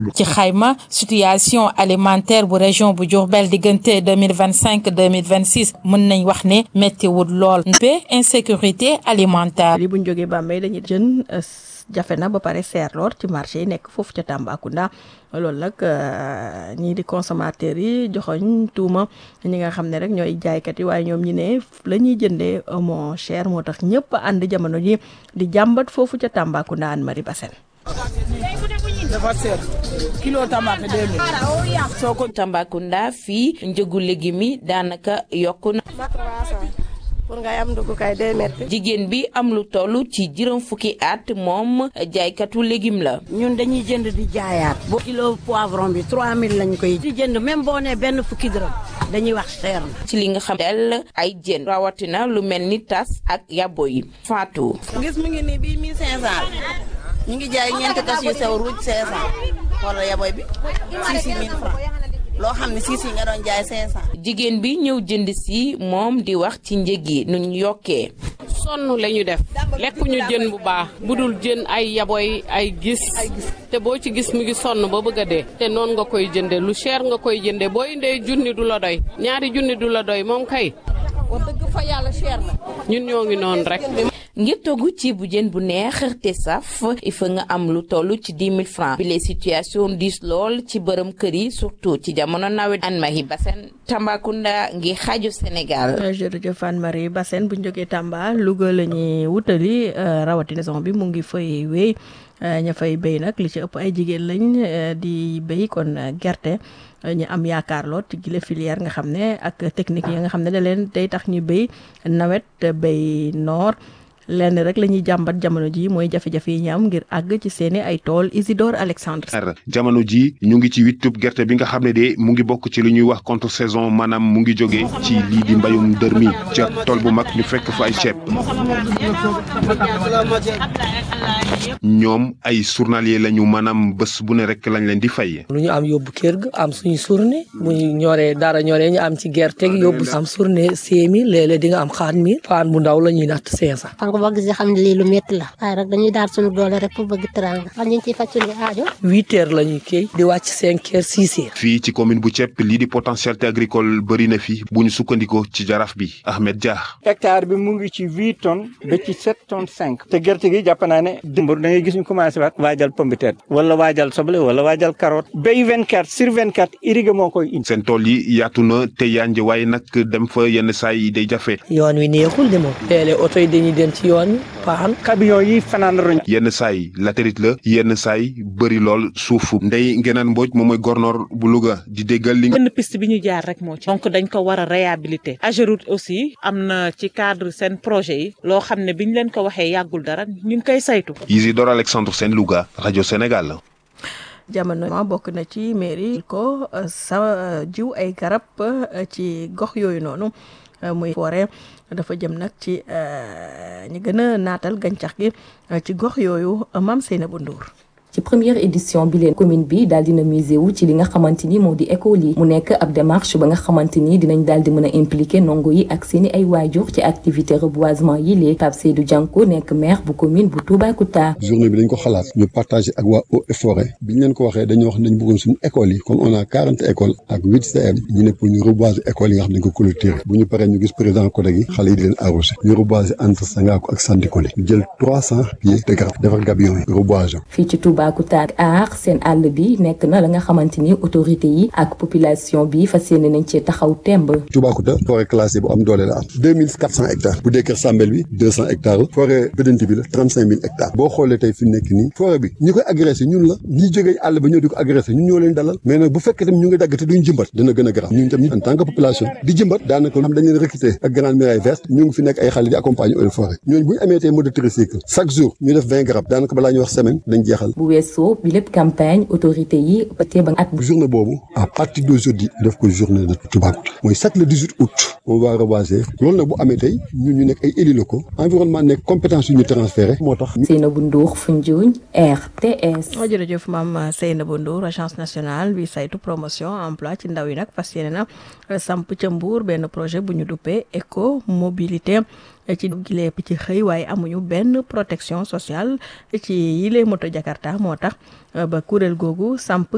ci xayma situation alimentaire bu région bu Diourbel diggante deux mille vingt cinq deux mille vingt six mën nañ wax ne méttiwul lool pe insécurité alimentaire. li bu ñu jógee Bambey dañuy jën jafe na ba pare seer lool ci marché yi nekk foofu ca Tambacounda loolu nag ñii di consommateurs yi joxoñ tuuma ñi nga xam ne rek ñooy jaaykat yi waaye ñoom ñi ne la ñuy jëndee moo cher moo tax ñëpp ànd jamono ji di jàmbat foofu ca Tambacounda Anne Marie Bassène dafa seer kilo tamaate deux mille soo ko Tambacounda fii njëgu légumes yi daanaka yokku na pour ngay am dugg kay day metti jigéen bi am lu toll ci juróom fukki at moom jaaykatu légume la ñun dañuy jënd di jaayaat boo kilo poivron bi 3000 lañ koy di jënd même boo nee benn fukki dërëm dañuy wax seer na ci li nga xam del ay jën rawatina lu mel ni tas ak yabo yi faatu gis mu ngi nii bii 1500 ñu ngi jaay ñeenti tas yu sew ruuj 500 wala yaboy bi 6000 francs loo xam ne siis yi nga doon jaay 500. jigéen bi ñëw jënd si moom di wax ci njëg yi nu ñu yokkee. sonn la ñu def lekkuñu jën bu baax bu dul jën ay yaboy ay gis te boo ci gis mu ngi sonn ba bëgg a dee te noonu nga koy jënde lu cher nga koy jënde boo indee junni du la doy ñaari junni du la doy moom kay. wax dëgg fa yàlla cher na. ñun ñoo ngi noonu rek. ngir togg ci bu jën bu neex te saf il faut nga am lu toll ci dix mille francs bi les situation diis lool ci bërëm kër yi surtout ci jamono nawet Anne Marie Bassène Tambacounda ngi xaaju Sénégal. jërëjëf Anne Marie Bassène bu ñu jógee Tamba Louga la ñuy wutali rawatina saison bi mu ngi fay wéy ña fay béy nag li ci ëpp ay jigéen lañ di béy kon gerte. ñu am yaakaar lool ci gile filière nga xam ne ak technique yi nga xam ne da leen day tax ñu béy nawet béy noor lenn rek la ñuy jàmbat jamono ji mooy jafe-jafe yi ñu am ngir àgg ci seeni ay tool Isidore Alexandre. jamono ji ñu ngi ci wittub gerte bi nga xam ne de mu ngi bokk ci li ñuy wax contre saison maanaam mu ngi jóge ci lii di mbayum dër mi ca tool bu mag ñu fekk fa ay ceeb ñoom ay journalier lañu maanaam bés bu ne rek lañ leen di fay. lu ñu am yóbbu kër ga am suñu journée bu ñu ñoree dara ñoree ñu am ci gerte gi yóbbu am journée cinq mille léeg-léeg di nga am xaat mille paan bu ndaw la ñuy natt cinq cent xam nga boo gisee xam ne lii lu métti la waaye rek dañuy daal suñu doole rek pour bëgg teranga xam ñu ngi ciy faj suñu aajo huit heures la ñuy kii di wàcc cinq heures six heures fii ci commune bu Thiep lii di potentialité agricole bëri na fi bu ñu sukkandikoo ci jaraaf bi Ahmed Dia. hectare bi mu ngi ci huit tonnes ba ci sept tonnes cinq te gerte gi jàpp naa ne dimbur da ngay gis ñu commencé waat waajal pomme de terre wala waajal soble wala waajal carotte béy vingt quatre sur vingt quatre irrigué moo koy indi. seen tool yi yaatu na te yànj waaye nag dem fa yenn saa yi day jafe. yoon wi neexul de moom léeg-léeg oto yi dañuy dem ci yoon wi paan camion yi fanaan roñ yenn saa yi latérite la yenn saa yi bëri lool suuf ndey ngenaan mbooj moom mooy gornoor bu Louga di déggal li. benn piste bi ñu jaar rek moo ci. donc dañ ko war a réhabiliter. Ageroute aussi am na ci cadre seen projet yi loo xam ne biñ leen ko waxee yàggul dara ñu ngi koy saytu. Isidore Alexandre Sène Louga rajo Sénégal. jamono ma bokk na ci mairie ko sa jiw ay garab ci gox yooyu noonu muy forêt dafa jëm nag ci ñi gën a naatal gàncax gi ci gox yooyu Mame Seynabou Ndour ci première édition bi leen commune bi daal dina musé wu ci li nga xamante ni moo di école yi mu nekk ab démarche ba nga xamante ni dinañ daal di mën a impliqué ndongo yi ak seeni ay waajur ci activité reboisement yi lee Pape Seydou Dianko nekk maire bu commune bu Toubacouta. journée bi dañ ko xalaat ñu partagé ak waa eaux et forêt bi ñu leen ko waxee dañoo wax nañ bëggoon suñu écoles yi comme on a quarante écoles ak huit CM ñu ne pour ñu reboiser écoles yi nga xam ne dañ ko clôturer bu ñu paree ñu gis président CODEG yi xale yi di leen arrosé ñu reboiser entre Sangako ak Sandikoli ñu jël trois cent pieds de garab defar gabion yi reboiser fii ci Toubacouta aar seen àll bi nekk na la nga xamante ni autorité yi ak population bi fas yéene nañ cee taxaw temb. Toubacouta forêt classée bu am doole la am deux mille quatre cent hectares bu dee Kër Sambel bi deux cent hectares la forêt Bedenti bi la trente cinq mille hectares boo xoolee tey fi mu nekk nii forêt bi ñi koy agressé ñun la ñi jógee àll ba ñëw di ko agressé ñun ñoo leen dalal mais nag bu fekkee tamit ñu ngi dagg te duñ jëmbat dina gën a garaaw ñun tamit en tant que population di jëmbat daanaka am dañ leen recruter ak grande muraille verte ñu ngi fi nekk ay xale di accompagner eaux et forêt ñooñu bu ñu amee tey mode de tricycle chaque jour ñu def vingt garab daanaka balaa ñu wax semaine dañ jeexal bu weesoo bi lépp campagne autorité yi te ba at journée boobu à partir d'aujourd'hui def ko journée de Toubacouta mooy chaque le 18 août on va reboiser loolu nag bu amee tey ñun ñu nekk ay élus locaux environnement nekk compétence yu ñu transféré moo tax Seynabou Ndour Foundiougne RTS jërëjëf maam Seynabou Ndour agence nationale bi saytu promotion emploi ci ndaw yi nag fas yéene na samp ca Mbour benn projet bu ñu duppee éco mobilité ci gilee ci xëy waaye amuñu benn protection sociale ci yile moto Jakarta moo tax ba kuréel googu samp